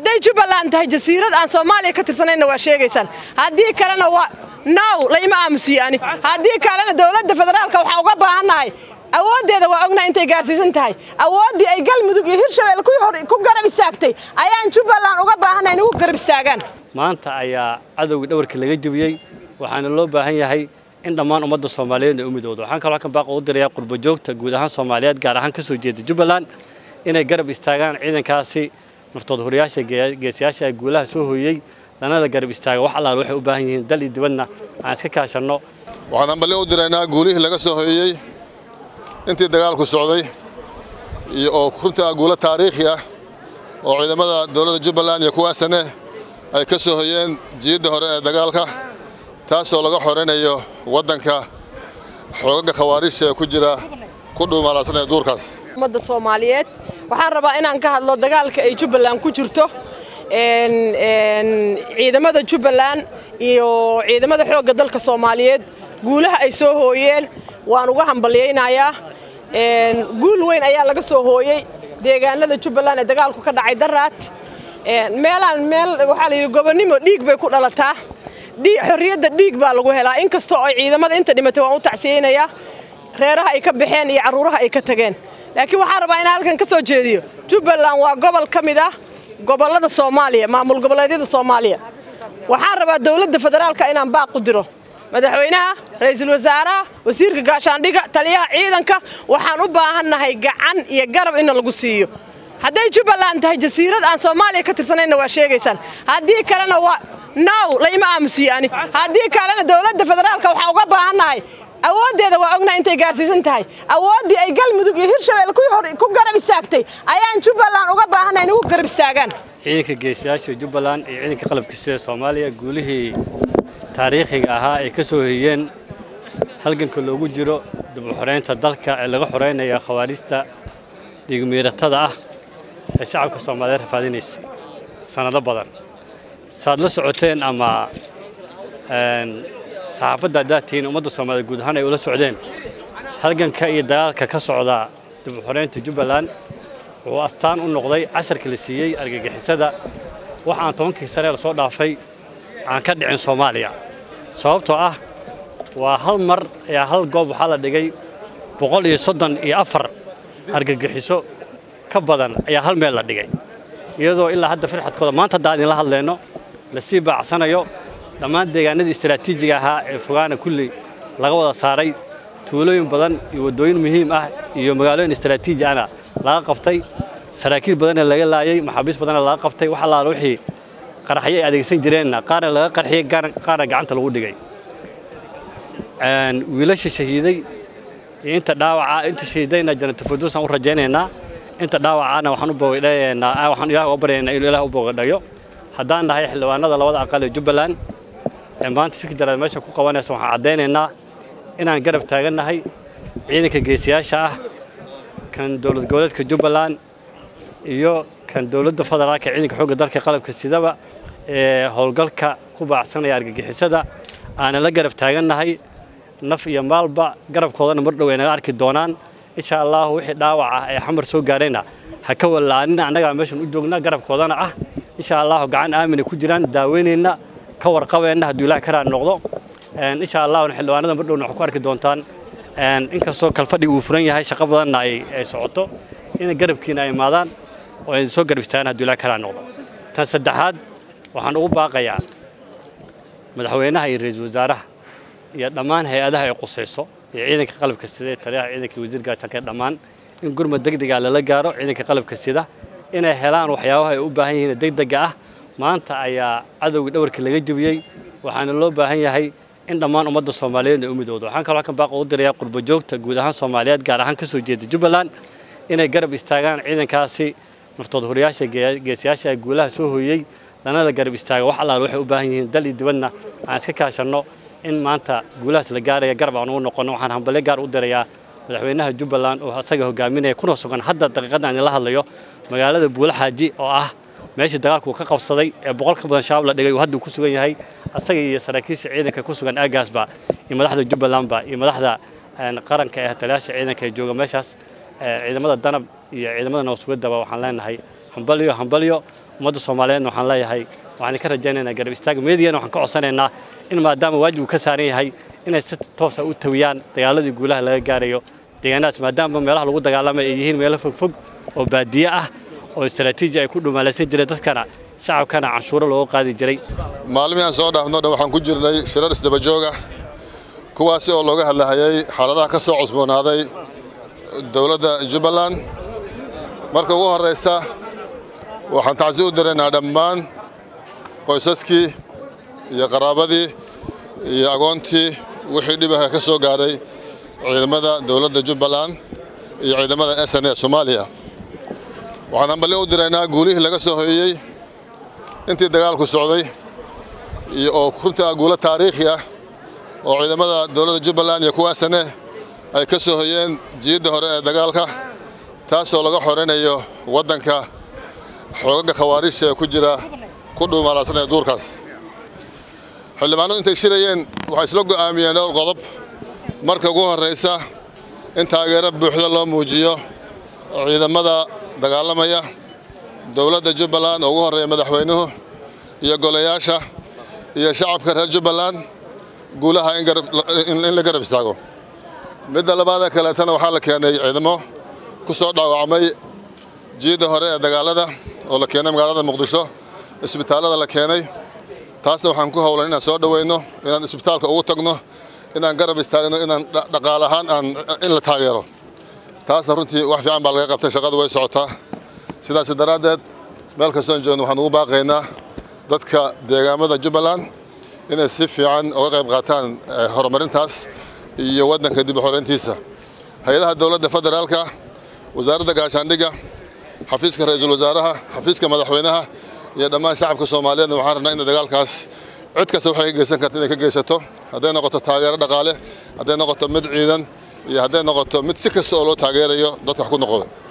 hadday jubbaland tahay jasiirad aan soomaaliya ka tirsanayna waa sheegaysaan haddii kalena waa naw laima aamusiyo ani haddii kalena dowladda federaalka waxaa uga baahannahay awooddeeda waa ognahay intay gaarsiisan tahay awooddii ay galmudug iyo hirshabelle ku garab istaagtay ayaan jubbaland uga baahannahay in ugu garab istaagaan maanta ayaa cadowgii dhawarkii laga jebiyey waxaana loo baahan yahay in dhammaan ummadda soomaaliyeed ay u midoodo waxaan kaloo halkan baaqa u dirayaa qurbo joogta guud ahaan soomaaliyeed gaar ahaan ka soo jeeda jubbaland inay garab istaagaan ciidankaasi naftood horiyaasha geesiyaasha ee guulaha soo hooyey lanada garab istaaga wax allaal waxay u baahan yihiin dal iyo dibadna aan iska kaashanno waxaan hambalyo u diraynaa guulihii laga soo hooyey intii dagaalku socday iyo oo runtaa guulo taariikhi ah oo ciidamada dowladda jubbaland iyo kuwaasane ay ka soo hoyeen jiyadda hore ee dagaalka taasoo laga xoraynayo waddanka xoogaga khawaarijta ee ku jira ku dhuumaalaasanaya duurkaas ummadda soomaaliyeed waxaan rabaa inaan ka hadlo dagaalka ay jubbaland ku jirto ciidamada jubbaland iyo ciidamada xoogga dalka soomaaliyeed guulaha ay soo hooyeen waan uga hambalyaynayaa guul weyn ayaa laga soo hooyey deegaanada jubbaland ee dagaalku ka dhacay daraad meelaan meel waxaa la yidhi gobonnimo dhiig bay ku dhalataa xorriyadda dhiig baa lagu helaa inkastoo ay ciidamada inta dhimatay waan u tacsiyeynayaa reeraha ay ka baxeen iyo carruuraha ay ka tageen laakiin waxaan rabaa inaan halkan ka soo jeediyo jubbaland waa gobol ka mid ah gobollada soomaaliya maamul goboleedyada soomaaliya waxaan rabaa dowladda federaalka inaan baaq u diro madaxweynaha ra'iisul wasaaraha wasiirka gaashaandhiga taliyaha ciidanka waxaan u baahannahay gacan iyo garab in lagu siiyo hadday jubbaland tahay jasiirad aan soomaaliya ka tirsanayna waa sheegaysaan haddii kalena waa naw laima aamusiyo ani haddii kalena dowladda federaalka waxaa uga baahannahay awooddeeda waa ognahay intay gaarsiisan tahay awooddii ay galmudug iyo hirshabelle ku garab istaagtay ayaan jubbaland uga baahannahay in ugu garab istaagaan ciidanka geesiyaasha jubbaland iyo ciidanka qalabka sida soomaaliya guulihii taariikhiga ahaa ay ka soo hoyeen halganka loogu jiro dib u xoreynta dalka ee laga xoreynaya khawaarijta dhiigmiiratada ah ee shacabka soomaaliyeed rafaadinaysa sannado badan saad la socoteen ama saxaafadda haddaad tihiin ummadda soomaaliyeed guud ahaan ay ula socdeen halganka iyo dagaalka ka socda dib u xoreynta jubbaland wuxuu astaan u noqday casharka la siiyey argagixisada wax aan tobankii saree lasoo dhaafay aan ka dhicin soomaaliya sababtoo ah waa hal mar ayaa hal goob waxaa la dhigay boqol iyo soddon iyo afar argagixiso ka badan ayaa hal meel la dhigay iyadoo ilaa hadda firxadkooda maanta haddaan idinla hadlayno lasii baacsanayo dhammaan deegaanadii istaraatiijiga ahaa ee fogaana kulli laga wada saaray tuulooyin badan iyo waddooyin muhiim ah iyo magaalooyin istaraatiiji ahna laga qabtay saraakiil badanna laga laayey maxaabiis badanna laga qabtay wax allaala wixii qaraxyo ay adeegsan jireenna qaarna laga qarxiyey qaarna gacanta lagu dhigay wiilasha shahiiday iyo inta dhaawaca inta shahiidayna janata firdowsaan u rajaynaynaa inta dhaawacana waxaan u bogadhaynaa waxaan ilaah uga baryaynaa inuu ilaah u bogadhayo haddaan nahay xildhibaanada labada aqal ee jubbaland ee maanta shirka jaraad meesha ku qabanaysa waxaan caddaynaynaa inaan garab taagannahay ciidanka geesiyaasha ah kan dowlad goboleedka jubbaland iyo kan dowladda federaalka ciidanka xoogga dalka qalabka sidaba ee howlgalka ku baacsanaya argagixisada aanan la garab taagannahay naf iyo maalba garabkoodana mar dhow ay naga arki doonaan insha allahu wixii dhaawac ah ee xamar soo gaarayna ha ka wallaanina annagaa meeshan u joogna garabkoodana ah insha allahu gacan aamina ku jiraan daaweynayna ka warqabeenna hadduu ilaah karaa noqdo insha allahuna xildhibaanada mar dhowna waxaa ku arki doontaan inkastoo kalfadhiga uu furan yahay shaqo badanna ay socoto inay garabkiina ay imaadaan oo ay soo garab istaagaan hadduu ilaah karaa noqdo tan saddexaad waxaan ugu baaqayaa madaxweynaha iyo ra-iisul wasaaraha iyo dhammaan hay-adaha ay qusayso iyo ciidanka qalabka sida ee taliyaha ciidanka wasiir gaashaanka ee dhammaan in gurmad degdega lala gaaro ciidanka qalabka sida inay helaan waxyaabaha ay u baahan yihiin degdega ah maanta ayaa cadowgii dhawarkii laga jebiyey waxaana loo baahan yahay in dhammaan ummadda soomaaliyeed ay u midoodo waxaan kaloo halkan baaqa u dirayaa qurbo joogta guud ahaan soomaaliyeed gaar ahaan ka soo jeeda jubbaland inay garab istaagaan ciidankaasi naftood horiyaasha geesiyaasha ee guulaha soo hooyey lanada garab istaaga wax allaal waxay u baahan yihiin dal iyo dibadna aan iska kaashanno in maanta guulahaas la gaaraya garab aan ugu noqonno waxaan hambalyo gaar u dirayaa madaxweynaha jubbaland oo asaga hogaaminaya kuna sugan hadda daqiiqadda aan idinla hadlayo magaalada buulaxaaji oo ah meeshii dagaalku ka qabsaday ee boqol ka badan shabaab la dhigay uu hadda ku sugan yahay asaga iyo saraakiisha ciidanka ku sugan aagaasba iyo madaxda jubbalandba iyo madaxda qaranka ee taliyaasha ciidanka ee jooga meeshaas ciidamada danab iyo ciidamada nabadsugadaba waxaan leenahay hambalyo hambalyo ummadda soomaaliyeedna waxaan leeyahay waxaan ka rajaynaynaa garab istaaga meediyana waxaan ka codsanaynaa in maadaama waajib uu ka saaran yahay inay si toosa u tawiyaan dagaaladii guulaha laga gaarayo deegaanadaas maadaama meelaha lagu dagaalamay ay yihiin meelo fogfog oo baadiye ah oo istaraatiiji ay ku dhumaalaysan jireen dadkana shacabkana canshuuro looga qaadi jiray maalmihii aan soo dhaafno dhan waxaan ku jirnay shirar isdaba joog ah kuwaasi oo looga hadlahayay xaaladaha ka soo cusboonaaday dowladda jubbaland marka ugu horraysa waxaan tacsi u diraynaa dhammaan qoysaskii iyo qaraabadii iyo agoontii wixii dhibaha ka soo gaadhay ciidamada dowladda jubbaland iyo ciidamada s n e soomaaliya waxaan hambalyo u diraynaa guulihii laga soo hoyey intii dagaalku socday iyo oo runtii ah guulo taariikhi ah oo ciidamada dowladda jubbaland iyo kuwa s n e ay ka soo hoyeen jiyadda hore ee dagaalka taasoo laga xoreynayo waddanka xoogaga khawaariijta ee ku jira ku dhuumaalaasanaya duurkaas xildhibaanadu intay shirayeen waxay isla go'aamiyeen dhowr qodob marka ugu horraysa in taageero buuxda loo muujiyo ciidamada dagaalamaya dowladda jubbaland oo ugu horreeya madaxweynuhu iyo golayaasha iyo shacabka reer jubbaland guulaha in la garab istaago midda labaada kaleetana waxaa la keenay ciidamo ku soo dhaawacmay jiyadda hore ee dagaalada oo la keenay magaalada muqdisho isbitaallada la keenay taasna waxaan ku howlan inaan soo dhoweyno inaan isbitaalka ugu tagno inaan garab istaagno inaan dhaqaal ahaan aan in la taageero taasna runtii wax fiican baa laga qabtay shaqadu way socotaa sidaas daraaddeed meel kastoon joogno waxaan ugu baaqaynaa dadka deegaamada jubbaland inay si fiican uga qayb qaataan horumarintaas iyo waddanka dib u xoreyntiisa hay-adaha dowladda federaalka wasaaradda gaashaandhigga xafiiska ra-iisul wasaaraha xafiiska madaxweynaha iyo dhammaan shacabka soomaaliyeedna waxaan rabnaa in dagaalkaas cid kasta waxay ka geysan karta inay ka geysato hadday noqoto taageero dhaqaale hadday noqoto mid ciidan iyo hadday noqoto mid si kasta oo loo taageerayo dadka wax ku noqdo